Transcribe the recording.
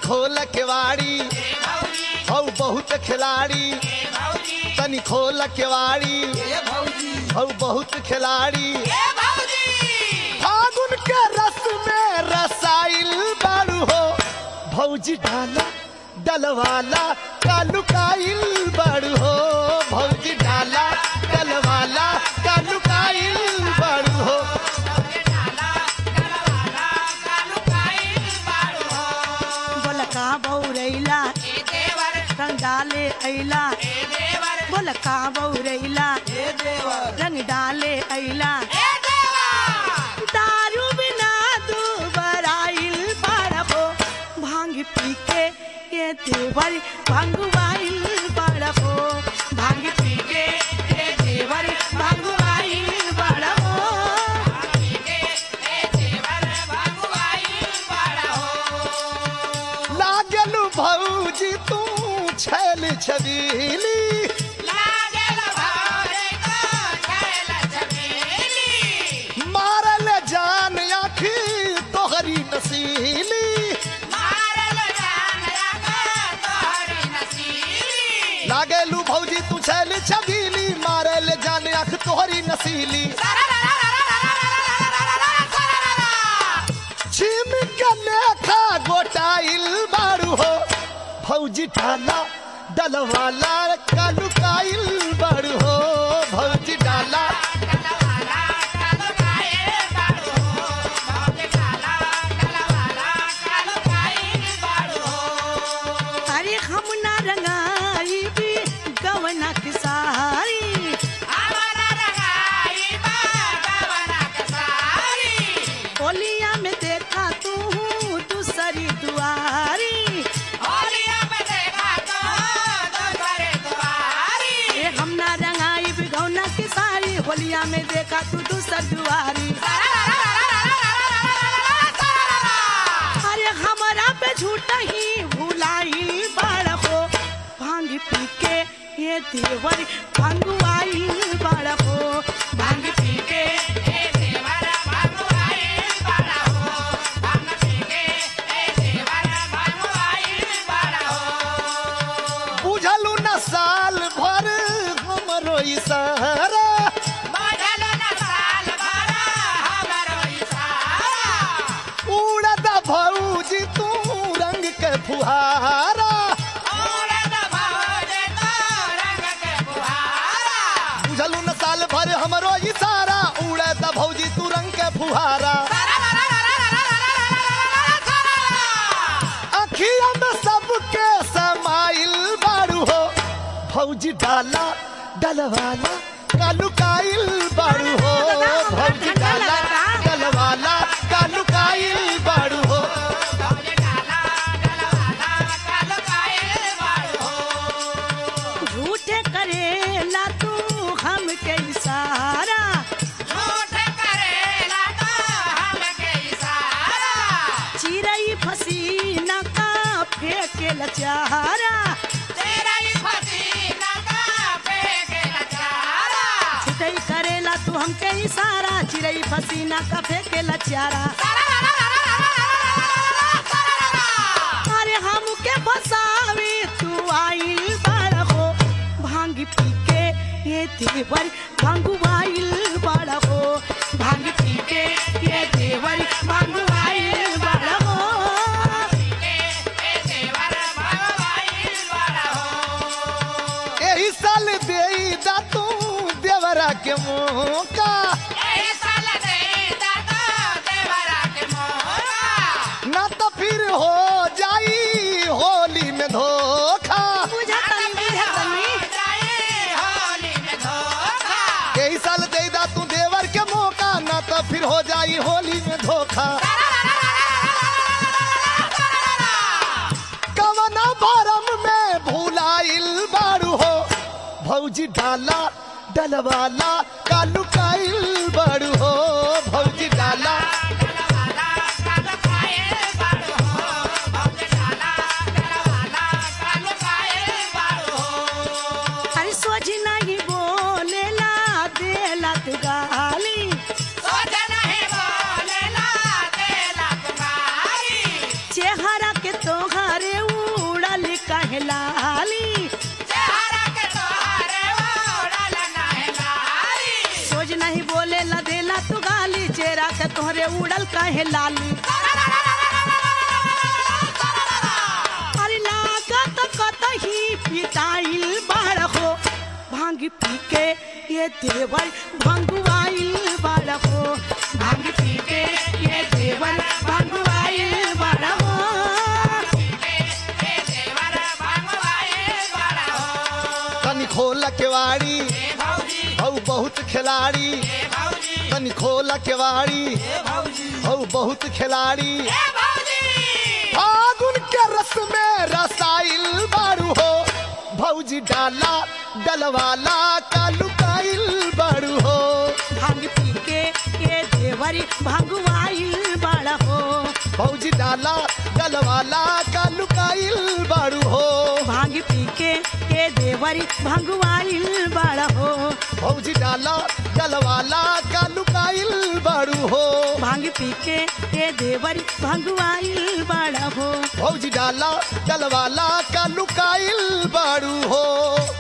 खोल केवाड़ी हौ बहुत खिलाड़ी तनी खोल केवाड़ी हौ बहुत खिलाड़ी फागुन के रस में रसाइल बारू हो भौजी डाला डलवाला कालुकाइल बारू हो भौजी डाला डलवाला कालुकाइल बारू हो बोल का बौरैला रंग डाले ऐला बोल का बौरैला रंग डाले ऐला दारू बिना दू बराइल बाड़बो भांग पी के ये देवर भंगवाइल बाड़बो भांग पी के ये देवर भंगवाइल बाड़बो लागलू भौजी तू छैल छबीली मारल जान आखी तोहरी नसीली लागलू भौजी तू छैल छबीली मारल जान आख तोहरी नसीली छिम के लेखा गोटाइल बारू हो भौजी डाला डलवाला कालुकाइल बारू हो भौजी डाला अरे हम ना रंगाई भी गवना की सारी ओलिया में देखा तू दूसरी दुआरी ए हम ना रंगाई भी गवना की सारी होलिया में देखा तू दूसर दुआरी अरे हमारा पे झूठ ही भुलाई बाड़बो भांग पी के ये देवर भंगुआई बाड़बो भांग पी के बुझलू न साल भर हमरो इशारा उड़द भौजी तू रंग के फुहारा बुझलू न साल भर हमरो इशारा उड़द भौजी तू रंग के फुहारा अखिया में सबके समाइल बारू हो भौजी डाला डलवाला कालुकाइल बारू हो भौजी डाला डलवाला कालुकाइल बारू हो झूठे करेला तू हमके इशारा चिरई फसीना का फेंके लचारा छुटई करेला तू हमके इशारा चिरई फसीना का फेंके लचारा अरे हमके फसावे तू आइल बाड़बो भांग पी के ये देवर भांगुआइल बाड़बो भांग पी के ये देवर भांगुआइल बाड़बो यही साल दे दा तू देवरा के मौका ना तो फिर हो जाई होली में धोखा बुझा तनी बुझा तनी यही साल दे दा तू देवर के मौका ना तो फिर हो जाई होली में धोखा कवना भरम में भूलाइल बारू हो भौजी डाला डलवाला कालुकाइल बारू हो भौजी डाला अरे सोच नहीं बोलेला देला तू गाली चेहरा के तोहरे उड़ल कहे लाली अरे लागत कतही पिटाइल बाड़ हो भांग पी के ये देवर भंगुआइल बाड़ हो भांग पी के ये देवर भंगुआइल बाड़ हो तनी खोल केवाड़ी हौ बहुत खिलाड़ी तनी खोल केवाड़ी हौ बहुत खिलाड़ी फागुन के रस में रसाइल बारू हो भौजी डाला डलवाला का लुकाइल बारू हो भांग पी के ये देवर भंगुआइल बाड़ हो भौजी डाला डलवाला का लुकाइल बारू हो भांग पी के ये देवर भंगुआइल बाड़ हो भौजी डाला डलवाला का लुकाइल बारू हो भांग पी के ये देवर भंगुआइल बाड़ हो भौजी डाला डलवाला का लुकाइल बारू हो